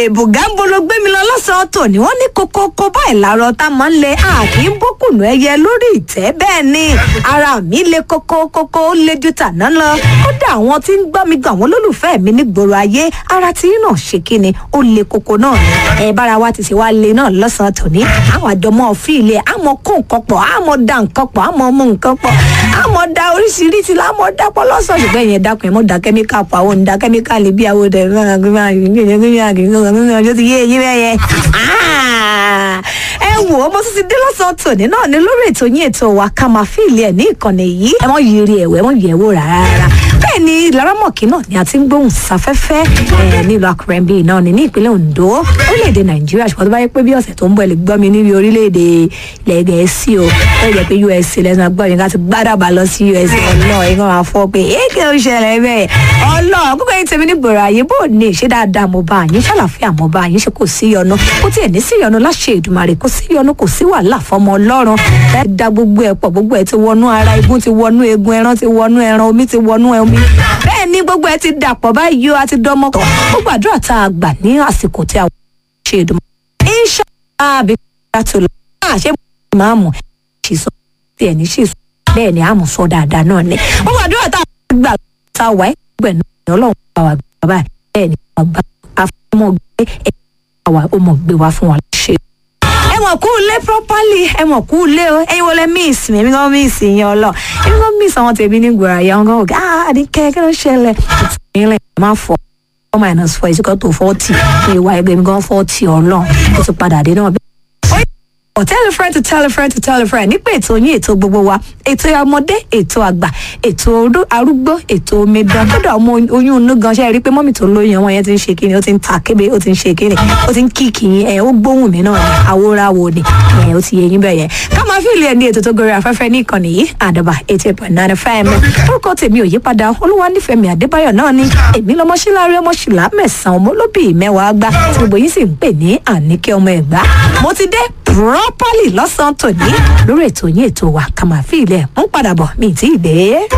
bùgámbó ló gbé mi lọ lọ́sàn-án tòní wọ́n ní kókókó báyìí láàárọ̀ tá a máa ń lẹ àkì ń bókùnù ẹyẹ lórí ìtẹ́ bẹ́ẹ̀ ni ara mi le kókó kókó ó le ju tàná lọ kódà àwọn tí ń gbọ́ mi gan àwọn olólùfẹ́ mi nígboro ayé ara tí yín náà ṣe kí ni ó le kókó náà ni ẹ bára wa ti ṣe wá le náà lọ́sàn-án tòní àwọn àjọmọ́ fíìlì àmọ́ kó nǹkan pọ̀ àmọ́ da nǹkan pọ̀ àmọ́ mú nǹkan pọ̀ àmọ́ da oríṣiríṣi lámọ́ dapọ̀ lọ́sàn ṣùgbọ́n ìyẹn dákun ẹ̀ mọ́ da kẹ́míkà pọ̀ àwọn òǹda kẹ́míkà lè bí àwọn ọ̀dẹ̀ ọjọ́ ti yé eyín bẹ́yẹ. ẹ wò ó mo tún ti dé lọ́sàn-án tòní náà ní lórí ètò yín ètò wa ká máa fíìlì ẹ̀ ní ìkànnì yìí ẹ mọ̀ yiri ẹ̀wẹ̀ mọ̀ yẹ̀ wò rárá bẹ́ẹ̀ ni laramọ̀kì náà ni a ti ń gbóhùn sáfẹ́fẹ́ nílùú akọrẹ́bí náà ní ní ìpínlẹ̀ ondo orílẹ̀-èdè nàìjíríà ṣùgbọ́n tó bá yẹ pé bí ọ̀sẹ̀ tó ń bọ̀ ẹ lè gbọ́ mi níbi orílẹ̀-èdè ilẹ̀ gẹ̀ẹ́sì o ó yẹ pé us lẹ́sìn agbọ́ yẹn ká ti gbádàbà lọ sí us ọlọ́ọ̀ yẹn kàn máa fọ́ pé èké ó ṣẹlẹ̀ bẹ́ẹ̀ ọlọ́ọ̀ gbogbo yín tèmi ní gbòòrò ayé bó ní ṣé dáadáa mo bá yín ṣàlàfíà mo bá yín ṣe kò sí yọnu kó tiẹ̀ ní sí yọnu láṣẹ ìdùmarè kò sí yọnu kò sí wàhálà fọmọ ọlọ́run ẹ da gbogbo ẹ pọ̀ gbogbo ẹ ti wọnú ara igun ti wọnú egun ẹran ti wọnú ẹran omi ti wọnú omi bẹ́ẹ̀ ni gbogbo ẹ ti dàpọ̀ báyìí ó a ti dánmọ́ kọ́ gbogbo àdúrà tá a gbà ní àsìkò tí a ṣe ìdùmarè inshallah àbí tó lọ àṣẹ máàmù ṣìṣọ tí ẹ ní ṣìṣọ bẹ́ẹ̀ ni àmù sọ dáadáa náà ni gbogbo àdúrà tá a gbà tá a wà ẹgbẹ́ náà ọlọ́run bá wa gbà báyìí bẹ́ẹ̀ ni bàbá afọmọ gbé ẹ àwa ó mọ̀ gbé wa fún wa ṣe. ẹ mọ̀ kú lé properly ẹ mọ̀ kú lé o ẹyin wọlé miss mi èmi kan miss yẹn ọlọ èmi kan miss àwọn tèmi ní gbòòrò àyà wọn kan wò ah àdìkẹ́ kí ló ṣẹlẹ̀ ìtìlẹ̀ máa fọ four minus four is equal to forty ìwà ẹgbẹ́ mi gan forty ọlọ́run ó ti padà dé náà Oh, tell a friend to tell a friend to tell a friend nípa ètò yín ètò gbogbo wa ètò ọmọdé ètò àgbà ètò arúgbó ètò omidan kódà ọmọ oyún inú gan ṣe rí i pé mọ́mì tó lóyún ọmọ yẹn ti ń ṣe kíni ó ti ń ta kébé ó ti ń ṣe kíni ó ti ń kíkì yín ẹ̀ ó gbóhùn mi náà ni àwòrán ni ẹ̀ ó ti yé yín bẹ́ẹ̀ yẹn ká máa fi ilé ẹni ètò tó gorí afẹ́fẹ́ ní ìkànnì yìí àdàbà eighty eight point nine fm orúkọ tèmi ò yípadà olúwa nífẹ̀ẹ́ mi àdébáyọ̀ náà ni èmi lọmọ síláre ọmọ ṣìlá mẹ́sàn-án ọmọ olóbì mẹ́wàá gbá tí gbogbo yín sì ń pè ní àníkẹ́ ọmọ ẹ̀gbá mo ti dé properly lọ́sàn-án tòní lórí ètò yín ètò wa ká máa fi ilẹ̀ ń padà bọ̀ mí tí ì dé.